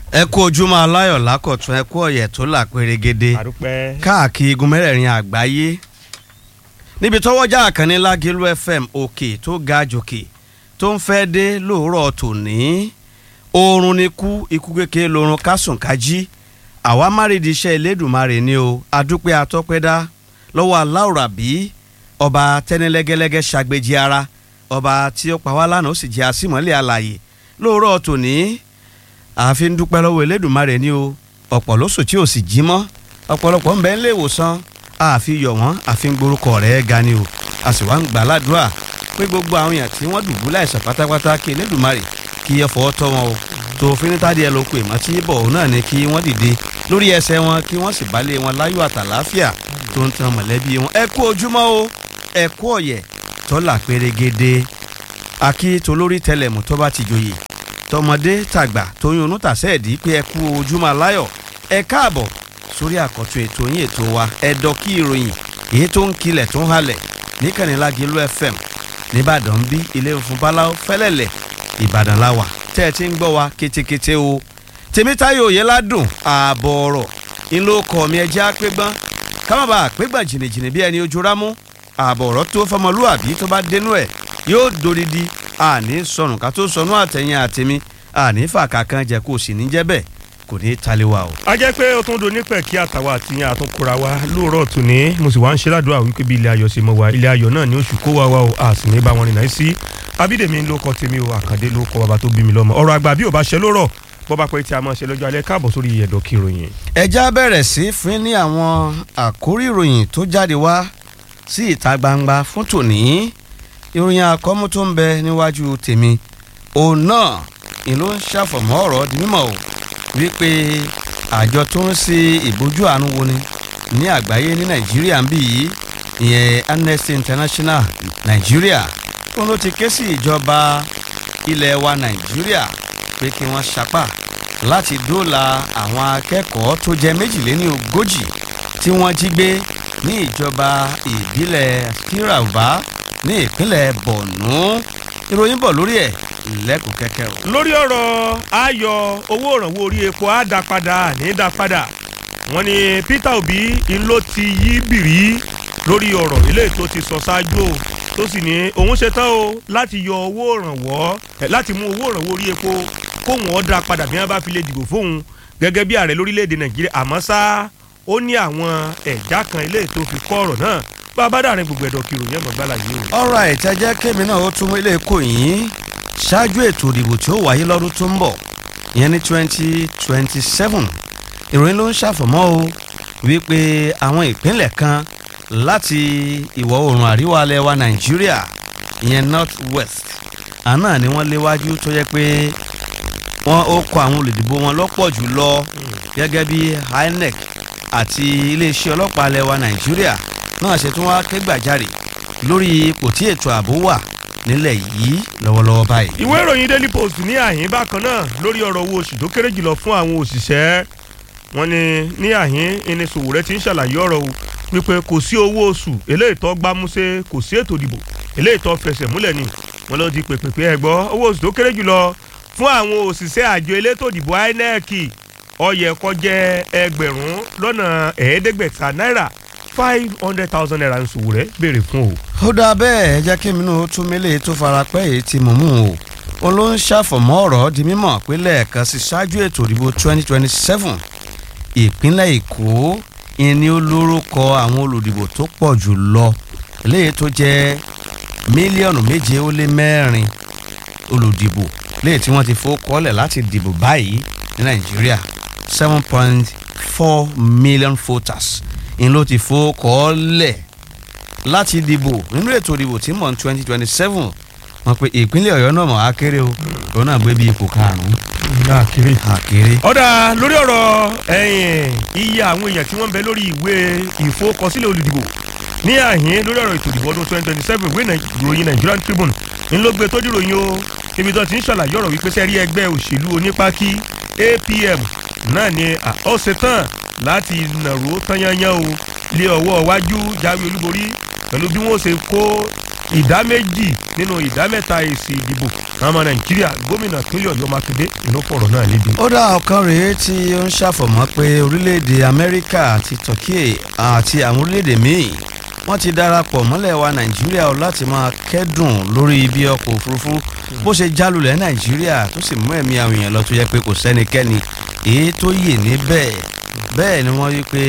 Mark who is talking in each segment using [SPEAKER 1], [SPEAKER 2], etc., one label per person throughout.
[SPEAKER 1] ẹ kú ojúmọ́ aláyọ̀ lákọ̀tún ẹ kú ọ̀yẹ̀ tó là pérégede
[SPEAKER 2] àdúpẹ́.
[SPEAKER 1] káàkiri igun mẹ́rẹ̀ẹ̀rin àgbáyé níbi tọ́wọ́jà àkànní lágẹ̀lú fm òkè tó ga jòkè tó ń fẹ́ dé lóòrọ̀ tòní oorun ni kú ikú kékeré lorun kásùn kájí àwa márìdí iṣẹ́ elédùnmarè ni o adúpẹ́ atọ́pẹ́dá lọ́wọ́ aláwòrán bí ọba tẹ́nilẹ́gẹ́lẹ́gẹ́ ṣàgbéjì ara ọba tí ó pa wá lánàá ó sì jẹ́ àsìmọ́lẹ̀ àlàyé lóòrọ̀ tòní àfi ń dúpẹ́ lọ́wọ́ elédùnmarè ni o ọ̀pọ̀ ló sùn tí ò sì jí mọ́ ọ̀pọ̀lọpọ̀ ń bẹ ń lé ìwòsàn àfi yọ̀ wọ́n àfi ń gborúkọ rẹ̀ ga ni o a sì wá ń gbà ládùúrà pé gbogbo àwọn èèyàn tí wọ́n dùbú láìsàn pátápátá kí elédùnmarè kí ẹ fọwọ́ tọ́ wọn o tó finitadi ẹ ló pe ìmọ̀ tí bọ̀ òun náà ni kí wọ́n dìde lórí ẹsẹ̀ wọn kí wọ́n sì balẹ̀ wọn láyọ̀ àtàláfíà tó ń tan mọ̀lẹ́bí wọn ẹ kú ojúmọ́ o ẹ kú ọ̀yẹ̀ tọ́lá pérégede akí tolórí tẹlẹmù tó bá ti joyè tọmọdé tàgbà tóyún onú tàṣẹ́ẹ̀dí pé ẹ kú ojúmọ́ aláyọ̀ ẹ káàbọ̀ sórí àkọ́tún ètò yín ètò wa ẹ̀dọ́ kí ìròyìn èyí tó ń kilẹ̀ tó ń halẹ̀ níkànnì Lágẹ̀lú FM nìbàdàn bí ilé funfun báláwo fẹ́lẹ́lẹ̀ ìbàdàn la wà tẹ́ ẹ ti ń gbọ́ wa kétékété o tèmítáyọ̀ òye ládùn ààbọ̀ ọ̀rọ̀ ńlọ kọ̀ mi ẹjẹ́ àpégbọ́n kámábà àpégbà jìnnìjìnnì bí ẹni ojú rámú ààbọ̀ ọ̀rọ̀ tó fọmọlúwàbí tó bá dénú ẹ̀ yóò dodidi àní sọnù ká tó sọnù àtẹ̀yìn àtẹ̀mí àní fàkà kan jẹ́ kó o sì ní jẹ́ bẹ́ẹ̀ kò ní í taliwa o.
[SPEAKER 2] a jẹ́ pé ó tún do nípẹ̀ kí àtàwọn àtìyàn àtúnkura wa lóòrọ̀ tòní mo sì wá ń ṣe ládùúgbà wípé bí ilé ayọ̀ ṣe mọ̀ wá ilé ayọ̀ náà ni oṣù kó wa wa o a sì ní bá wọn rìn náà sí abídèmí ló kọ tèmi o àkàndé ló kọ bàbá tó bí mi lọ́mọ ọ̀rọ̀ àgbà bí ò bá ṣe lórọ̀ bọ́ba pé tí a máa ṣe lọ́jọ́ alẹ́ káàbọ̀ sórí ẹ̀dọ̀ kí ìròyìn.
[SPEAKER 1] ẹja bẹ̀rẹ̀ sí fún ní àwọn àkórí ìròyìn tó jáde wá sí ìta gbangba fún tòní ìròyìn àkọ́mú tó ń bẹ níwájú tèmi òun náà ni ló ń ṣàfọ̀mọ́ ọ̀rọ̀ di mímọ̀ o wípé àjọ tó ń ṣe ìbójú àánú wo ni ní àgbáyé ní nàìjíríà ń bì yìí ìyẹn Amnesty International nàìjíríà tó ló ti ké sí ìjọba ilẹ̀ wa nàìjíríà pé kí wọ́n sapá láti dóòlà àwọn akẹ́kọ̀ọ́ tó jẹ́ méjìléní ogójì tí wọ́n jí gbé ní ìjọba ìbílẹ̀ kirauba ní ìpínlẹ̀ borno ìròyìn bọ̀ lórí ẹ̀ lẹ́kùn kẹ́kẹ́ o.
[SPEAKER 2] lórí ọ̀rọ̀ ayọ̀ owó ìrànwọ́ orí epo á dá padà ní dá padà wọ́n ní Peter Obi ń ló ti yí bìrí lórí ọ̀rọ̀ eléyìí tó ti sọ ṣáájú o tó sì ní òun ṣetán o láti yọ owó ìrànwọ́ láti mú owó ìrànwọ́ orí epo kóun ó dá padà bí wọ́n bá fi lè dìbò fóun gẹ́gẹ́ bí ààrẹ lórílẹ̀‐èdè Nàìjíríà àmọ́ ṣá ó ní àwọn ẹ̀já kan eléyìí tó fi kọ́ ọ̀rọ̀ náà bá a bá dàrin gbogbo ẹ̀dọ̀ kiri òyìn ẹ̀mọ́ gbálà yìí o.
[SPEAKER 1] ọ̀rọ̀ àìtẹ́jẹ́ kémi náà ó tún ilé kò yín ṣáájú ètò ìdìbò tí ó wáyé lọ́dún tó ń bọ̀ ìyẹn ní twenty twenty seven ìròyìn ló ń ṣàfọ̀mọ́ o wípé àwọn ìpínlẹ̀ kan láti ìwọ̀ oòrùn àríwá alẹ́ wa nàìjíríà ìyẹn north west àná ni wọ́n léwájú tó yẹ pé wọ́n ó kọ àwọn olùdìbò wọn lọ́pọ̀ jù lọ gẹ́gẹ́ bí INEC àti iléeṣẹ́ ọlọ́pàá alẹ́ wa nàìjíríà náà ṣe tún wá ké gbàjarè lórí ipò tí ètò ààbò wà nílẹ̀ yìí lọ́wọ́lọ́wọ́ báyìí.
[SPEAKER 2] ìwé ìròyìn daily post ní àhín bákan náà lórí ọ̀rọ̀ owó oṣù tó kéré jùlọ fún àwọn òṣìṣẹ́ wọn ni ní àhín ẹni Sowore ti ń ṣàlàyé ọ̀rọ̀ o wípé kò sí owó oṣù eléyìí tó gbámúṣé kò sí ètò ìdìbò eléyìí tó fẹsẹ̀ múlẹ̀ ni wọn ló di pèpèpè ẹ gbọ́ owó oṣù tó kéré jùlọ fún àwọn òṣìṣẹ́ àjọ elétò ìdìbò INEC ó yẹ kó jẹ́ ẹgbẹ̀rún lọ́nà ẹ̀ẹ́dẹ́gbẹ̀ta náírà five hundred thousand naira ń Sowore béèrè fún o.
[SPEAKER 1] ó dáa bẹ́ẹ̀ ẹ jẹ́ kí mi náà tún mélé tó fara pẹ́ èyí tí mo mú o ó ló ń ṣàfọ̀mọ́ ọ̀rọ̀ di mímọ̀ pé lẹ́ẹ̀kan sí ṣáájú ètò ìdìbò twenty twenty seven ìpínlẹ̀ èkó ìní olórúkọ àwọn olùdìbò tó pọ̀ jù lọ léyìí tó jẹ́ mílíọ̀nù méje ó lé mẹ́rin olùdìbò léyìí tí wọ́n ti fowókọ́lẹ̀ láti dìbò báyìí ní nàìjíríà seven point four million voters ń ló ti fowókọ́lẹ̀ láti dìbò nínú ètò ìdìbò tí mọ̀ ní twenty twenty seven wọ́n pe ìpínlẹ̀ ọ̀yọ́ náà mọ̀ á kéré o òun náà gbé bí ipò karùn-ún
[SPEAKER 2] káàkiri.
[SPEAKER 1] àkéré.
[SPEAKER 2] ọ̀dà lórí ọ̀rọ̀ ẹ̀yìn iye àwọn èèyàn tí wọ́n ń bẹ lórí ìwé ìfowókọsílẹ̀ olùdìbò ní àhín lórí ọ̀rọ̀ ètò ìdìbò ọdún twenty twenty seven ìwé ìròyìn Nigerian Tribune ń ló gbé tójú ròyìn o ibi tó ti ń ṣàlàyé ọ̀rọ̀ wípé sẹ́rí ẹgbẹ́ òṣèlú onípákí APM náà ni ó ṣetán láti nàró tányányán o lé ọwọ́ wájú jáwé olúborí pẹ̀lú bí wọ́n ṣe kó ìdá méjì nínú ìdá mẹ́ta èsì ìdìbò ọmọ nàìjíríà gómìnà pínlẹ̀ ọ̀yọ́ mákindé ló fọ̀rọ̀ náà léde.
[SPEAKER 1] ó dá ọ̀kan rèé tí ó ń ṣàfọ̀mọ́ pé orílẹ̀-èdè amẹ́ríkà àti turkey àti àwọn orílẹ̀-èdè míì wọ́n ti darapọ̀ mọ́lẹ̀ wa nàìjíríà o láti máa kẹ́dùn lórí bí ọkọ̀ òfurufú bó ṣe jálulẹ̀ nàìjíríà tó sì mú ẹ̀mí àwọn èèyàn lọ tó yẹ pé kò sẹ́nikẹ́ni èyí tó yè níbẹ̀ bẹ́ẹ̀ ni wọ́n rí pé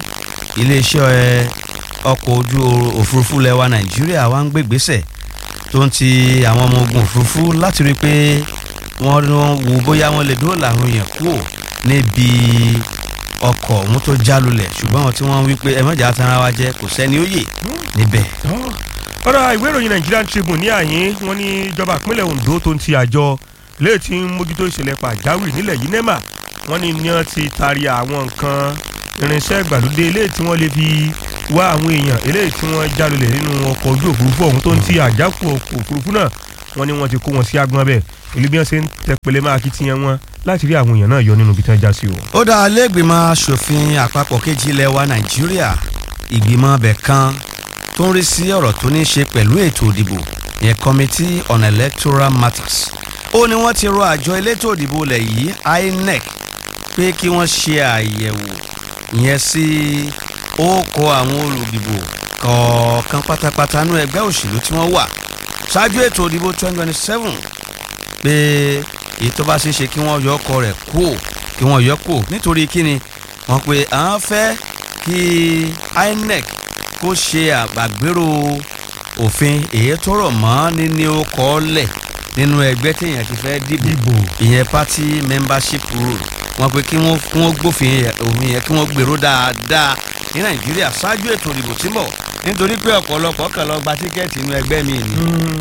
[SPEAKER 1] iléeṣẹ́ ọkọ̀ ojú òfurufú lẹ̀ wa nàìjíríà wá ń gbégbésẹ̀ tó ń ti àwọn ọmọ ogun òfurufú láti rí i pé wọ́n wo bóyá wọ́n lè dóòlà àwọn èèyàn kúrò níbi ọkọ̀ ọ̀hún tó jálulẹ̀ ṣùgbọ́n àwọn tí wọ́n wí pé ẹ mọ̀jà tanra wa jẹ́ kò sẹ́ni ó yè níbẹ̀.
[SPEAKER 2] ọ̀rọ̀ ìwé ìròyìn Nigerian Tribune ní àyín wọn ní ìjọba ìpínlẹ̀ Ondo tó ń ti àjọ léè tí ń mójútó ìṣẹ̀lẹ̀ pàjáwìrì nílẹ̀ yìí NEMA wọn ní ní wọn ti taari àwọn nǹkan irinṣẹ́ ìgbàlódé eléyìí tí wọ́n lè fi wá àwọn èèyàn eléyìí tí wọ́n jálulẹ̀ nínú ọkọ̀ ojú òfurufú ọ̀hún tó ń ti àjákù ọkọ̀ òfurufú náà wọ́n ní wọ́n ti kó wọn sí agbọ́n bẹ́ẹ̀ ìlú bí wọ́n ṣe ń tẹpẹlẹ máa kitiyan wọn láti rí àwọn èèyàn náà yọ nínú ibi tí wọ́n já sí o.
[SPEAKER 1] ó dá alẹ́gbìmọ̀ asòfin àpapọ̀ kejì ilẹ̀ wa nàìjíríà ìgbìmọ̀ ọbẹ̀ kan tó ń rí sí ọ̀rọ̀ tó ní í ṣe pẹ̀lú ètò ìdìbò yẹn committee on electoral matters ó ní wọ́n ti rọ àjọ elétò ìdìbò ilẹ̀ yìí INEC pé kí wọ́n ṣe àyẹ̀wò ìyẹn sí ókọ àwọn olùdìbò kọ̀ọ̀kan pátápátá nú ẹgbẹ́ òṣèlú tí wọ́n wà ṣáájú ètò ìdìbò twenty twenty seven pé èyí tó bá ṣeé ṣe kí wọ́n yọ ọkọ rẹ̀ kú kí wọ́n yọ kú nítorí kíni wọ́n pe àwọn fẹ́ kí INEC kó ṣe àgbàgbérò òfin èyí tó rọ̀ mọ́ níní ọkọ̀ lẹ̀ nínú ẹgbẹ́ téèyàn ti fẹ́ dìbò ìyẹn party membership rule wọ́n pe kí wọ́n kí wọ́n gbófin òfin yẹn kí wọ́n gbèrò dáadáa ní Nàìjíríà ṣáájú ètò ìdìbò tí ń bọ̀ nítorí pé ọ̀pọ̀lọpọ̀ kan lọ gba tíkẹ́ẹ̀tì inú ẹgbẹ́ mi ni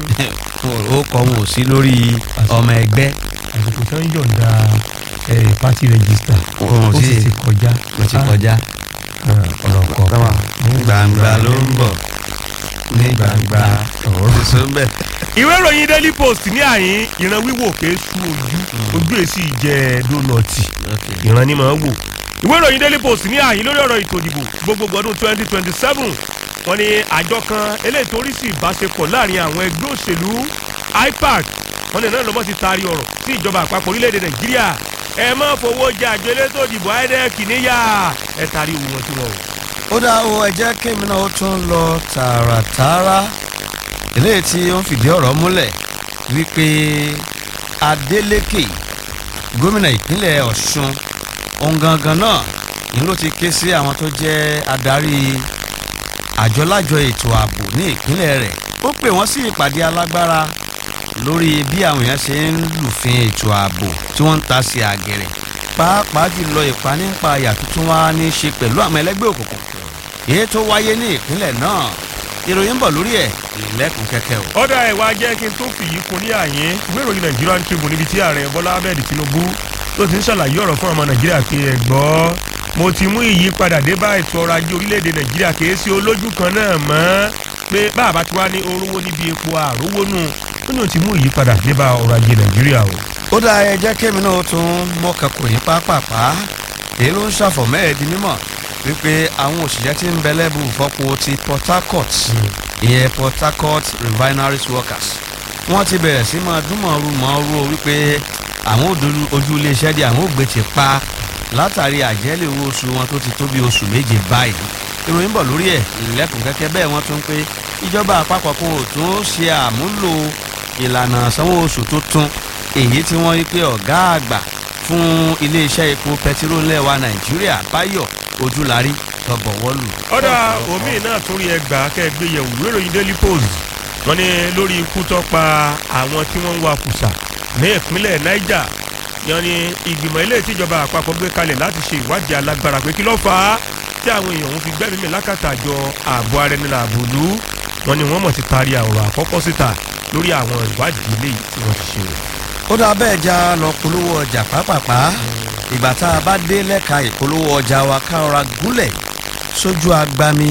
[SPEAKER 1] ó kọ́ wọn ò sí lórí ọmọ ẹgbẹ́.
[SPEAKER 3] àsìkò tó ń yọ̀ǹda party register
[SPEAKER 1] Wọn ò
[SPEAKER 3] ó sì
[SPEAKER 1] sí-
[SPEAKER 3] ti kọjá
[SPEAKER 1] ó ti kọjá
[SPEAKER 3] ọ̀rọ̀ kọ̀ọ̀kan
[SPEAKER 1] gbangba ló ń bọ̀ ní gbangba ọ̀rọ̀ sísọ ń bẹ̀.
[SPEAKER 2] ìwé ìròyìn Daily Post ní àyín ìran wíwò ké sú ojú ojú èsì jẹ dónọ̀tì ìran ni màá wò ìwé ìròyìn Daily Post ní àyín lórí ọ̀rọ̀ ètò ìdìbò gbogbogbò ọdún twenty twenty seven wọ́n ní àjọ kan eléyìí tó rí sí ìbáṣepọ̀ láàrin àwọn ẹgbẹ́ òṣèlú IPAC wọ́n ní náà lọ́mọ́ ti taari ọ̀rọ̀ sí ìjọba àpapọ̀ orílẹ̀-èdè Nàìjíríà ẹ má fowó jẹ àjọ elétò ìdìbò INEC níyà ẹ taari owó wọn sí wọn o.
[SPEAKER 1] ó dá o ẹ jẹ́ kémi náà ó tún lọ tààràtààrà eléyìí tí ó ń fìdí ọ̀rọ̀ múlẹ̀ wípé Adeleke gómìnà ìpínlẹ̀ Ọ̀ṣun òun gangan náà ni ló ti ké sí àwọn tó jẹ́ adarí àjọlájọ ètò ààbò ní ìpínlẹ̀ rẹ̀ ó pè wọ́n sí ìpàdé alágbára lórí bí àwọn èèyàn ṣe ń lùfin ètò ààbò tí wọ́n ń ta sí àgẹ̀rẹ̀ pàápàá jùlọ ìpanípayà tuntun wá ní í ṣe pẹ̀lú àwọn ẹlẹ́gbẹ́ òkùnkùn èyí tó wáyé ní ìpínlẹ̀ náà ìròyìn ń bọ̀ lórí ẹ̀ ìlẹ́kùn kẹ́kẹ́ o.
[SPEAKER 2] ọ̀dà ẹ̀wà jẹ́ kí n tó fìyí kun ní àyín ìwé ìròyìn Nigerian Tribune níbi tí ààrẹ Bọ́lá Ahmed Tinubu tó ti ń ṣàlàyé ọ̀rọ̀ fún ọmọ Nàìjíríà pé ẹ gbọ́ mo ti mú ìyípadà dé bá ètò ọrọ̀ ajé orílẹ̀-èdè Nàìjíríà kì í sí olójú kan náà mọ́ pé bàbá tí wàá ní orówó níbi epo àrówó nù ó ní o ti mú ìyípadà dé bá ọrọ̀ ajé Nàìjíríà o.
[SPEAKER 1] ó dá ẹ jẹ́ kémi náà tún mọ́kàn kò ní pápápá èyí ló ń ṣàfọ̀mọ́ ẹ̀ di mímọ̀ wípé àwọn òṣìṣẹ́ tí ń bẹ lẹ́bù fọ́pọ̀ ti Port Harcourt ìyẹn Port Harcourt refineries workers wọ́n ti bẹ̀rẹ̀ sí máa dúnmọ̀ọ́rù mọ́ọ́rù wípé àwọn òdòdó ojú iléeṣẹ́ di àwọn ògbé ti pa látàrí àjẹ́lẹ̀ owó oṣù wọn tó ti tó bí oṣù méje báyìí ìròyìn bọ̀ lórí ẹ̀ ìlẹ́kùn kẹ́kẹ́ bẹ́ẹ̀ wọ́n tún pé ìjọba àpapọ̀ kò tún ṣe àmúlò ìlànà sanwó oṣù tuntun èyí tí wọ́n rí pé ọ̀gá àgbà fún iléeṣẹ́ epo pẹtiró ńlẹ̀ wa nàìjíríà báyọ̀ ojúlárí tọgbọ̀wọ́lù.
[SPEAKER 2] ọ̀dà omi náà tún rí ẹgbàá kẹgbẹ́ yẹ̀wò ìwé ìròyìn Daily Post wọ́n ní lórí ikú tó pa àwọn tí wọ́n ń wa kùsà ní ìpínlẹ̀ Niger yan ni ìgbìmọ̀ ilé ìtìjọba àpapọ̀ gbé kalẹ̀ láti ṣe ìwádìí alágbára pé kí ló fà á tí àwọn èèyàn òun fi gbẹ́mìí mi lákàtà àjọ ààbò ara ẹni làbò lù ú wọ́n ní wọ́n mọ̀ ti taari ọ̀rọ̀ àkọ́kọ́ síta lórí àwọn ìwádìí ilé tí wọ́n ti ṣe.
[SPEAKER 1] ó dá bẹ́ẹ̀ já lọ polówó ọjà pápápá ìgbà tá a bá dé lẹ́ka ìpolówó ọjà wa ká rọra gúnlẹ̀ sójú agbami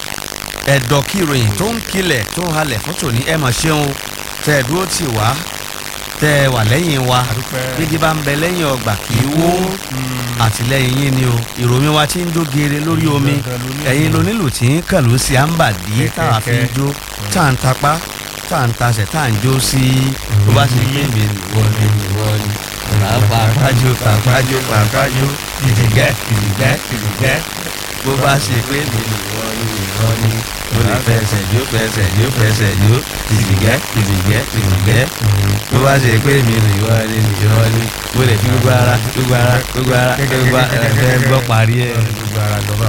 [SPEAKER 1] ẹ̀dọ̀ kí ìròyìn tó ń kilẹ̀ tó ń halẹ̀ fún tòní ẹ̀ mọ̀ ṣeun o tẹ́ ẹ dúró tì wá tẹ́ ẹ wà lẹ́yìn wa gbígbí bá ń bẹ lẹ́yìn ọgbà kì í wó àtìlẹ́yìn yín ni o ìròyìn wa ti ń jó geere lórí omi ẹ̀yin lonílù tí ń kàn ló sí àǹbàdí táwa fi ń jó tá à ń tapá tá à ń tasẹ̀ tá à ń jó sí bó bá ṣe pé mi nìwọ ni nìwọ ni pàápàájó pàápàájó pàápàájó ìdìgẹ́ ìdìgẹ́ ìdìgẹ́ bó bá ṣe pé mi nìwọ ni nìwọ ni mo lè fẹsẹ̀ jó fẹsẹ̀ jó fẹsẹ̀ jó ìdìgẹ́ ìdìgẹ́ ìdìgẹ́ bó bá ṣe pé mi nìwọ ni nìwọ ni mo lè fi gbogbo ara gbogbo ara gbogbo ara gbogbo ara ẹ fẹ́ gbọ́ parí ẹ̀.
[SPEAKER 3] gbogbo ara lọ́ba